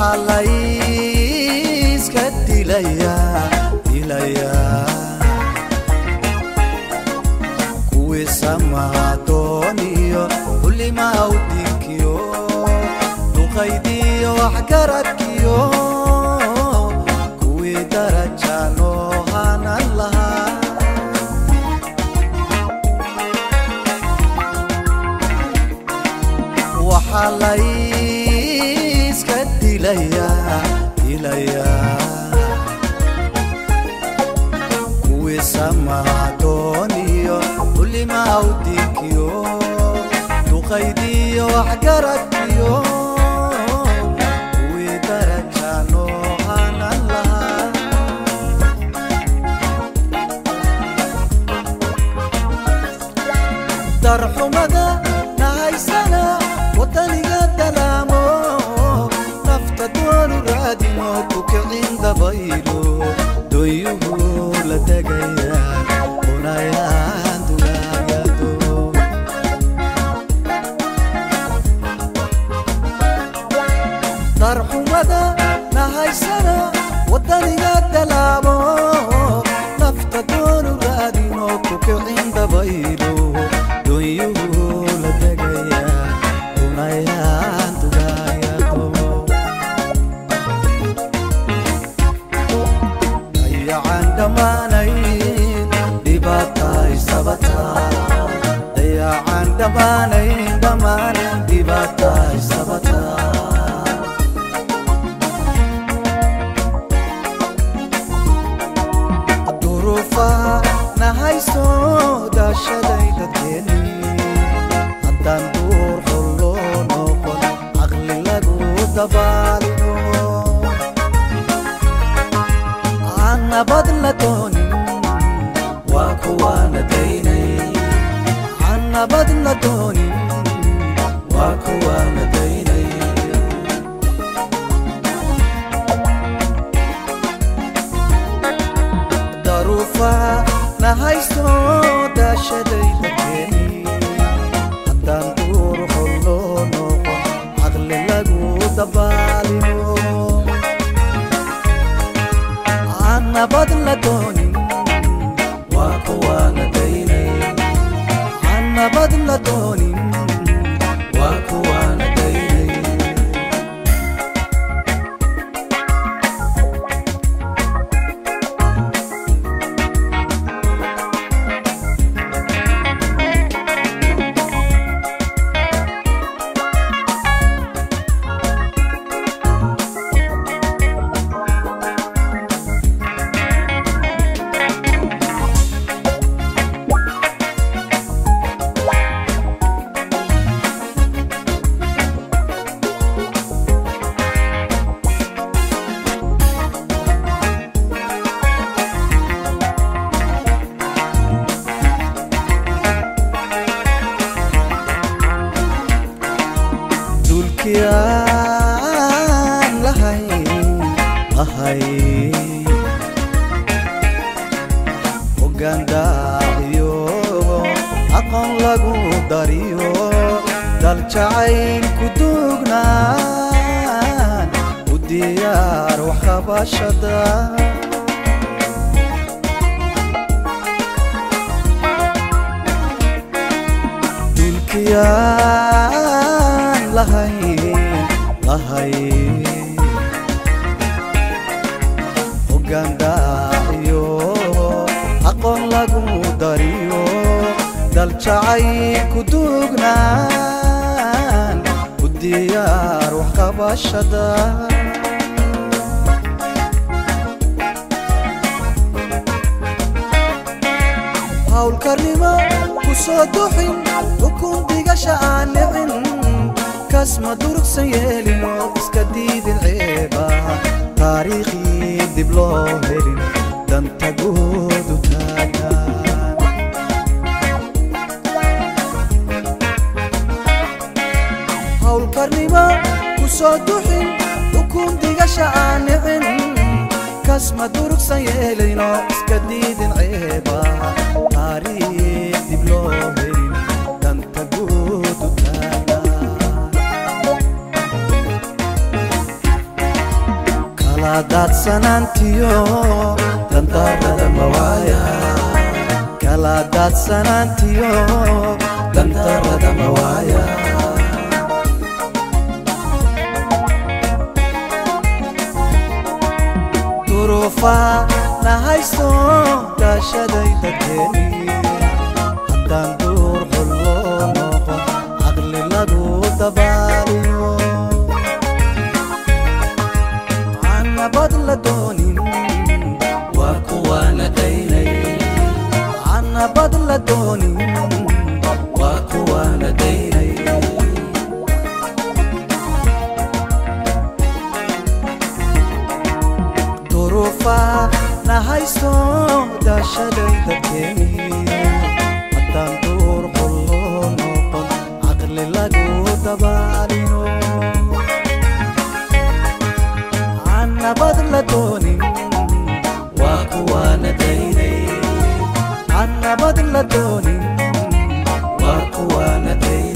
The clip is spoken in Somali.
waxaa layska dilayaa dilayaa kuwii samadooniyo xulimaa u dinkiyo duqaydiyo waxgaradkiyo kuwii daraja loo hanan lahaa waxaa layska dilayaa dilayaa kuwii samadooniyo xulimaa u dinkiyo duqaydiyo waxgaradkiyo kuwii daraja loo hanan lahaa darxumada nahaysana wadaniga dalaamo nafta doonu raadino kukicin dabaylo doyuhu la tegayaan unayaan dugaagado darxumada nahaysana wadaniga dalaamo nafta doonu raadino kukicin dabaylo doyuhu la tegayaan unayaan dugaagado dayacan dhammaanayn dhibaataay sabataa dayacan dhammaanayn dhammaanayn dhibaataay sabataa duruufa nahayso daashaday dadkeeni haddaan duur holloo noqon caqli lagu dabaalino aan nabad la doonin waa kuwaana daynay aan nabad la doonin waa kuwaana daynay daruufa nahayso daashaday dadkeeni haddaan duur holloo noqon caqli lagu dabaalino aan nabad la doonin waa kuwaana daynay aan nabad la doonin waa kuwaana daynay dulkiyaan lahayn lahay hoggaandaaciyo aqoon lagu dariyo dal jacayl ku duugnaan u diyaar waxqabashada dulkiyaan lahayn lahayn hoggaandaaciyo aqoon lagu dariyo dal jacayl ku duugnaan u diyaar waxqabashada hawlkarnimo ku soo duxin xukun digasha aan nicin kasma durugsan yeelino iska diidin ceeba taariikhii dib loo helin danta goodu taagaan hawlkarnimo ku soo duxin xukun digasha aan nicin kasma durugsan yeelayno iska diidin ceeba taariikh dib loo helin danta goodu taagaan daadsanaantiyo dandarada mawaaya kala daadsanaantiyo dandarada mawaaya duruufa na haysto daashaday dadkeeni haddaan duur xulloo noqon caqli lagu dabaaliyo canabad la doonin waa kuwaana daynay canabad la doonin waa kuwaana daynay duruufa na haysto daashaday dadkeeni haddaan duur xulloo noqon caqli lagu dabaalino canabad la doonin waa kuwaana daynay canabad la doonin waa kuwaana daynay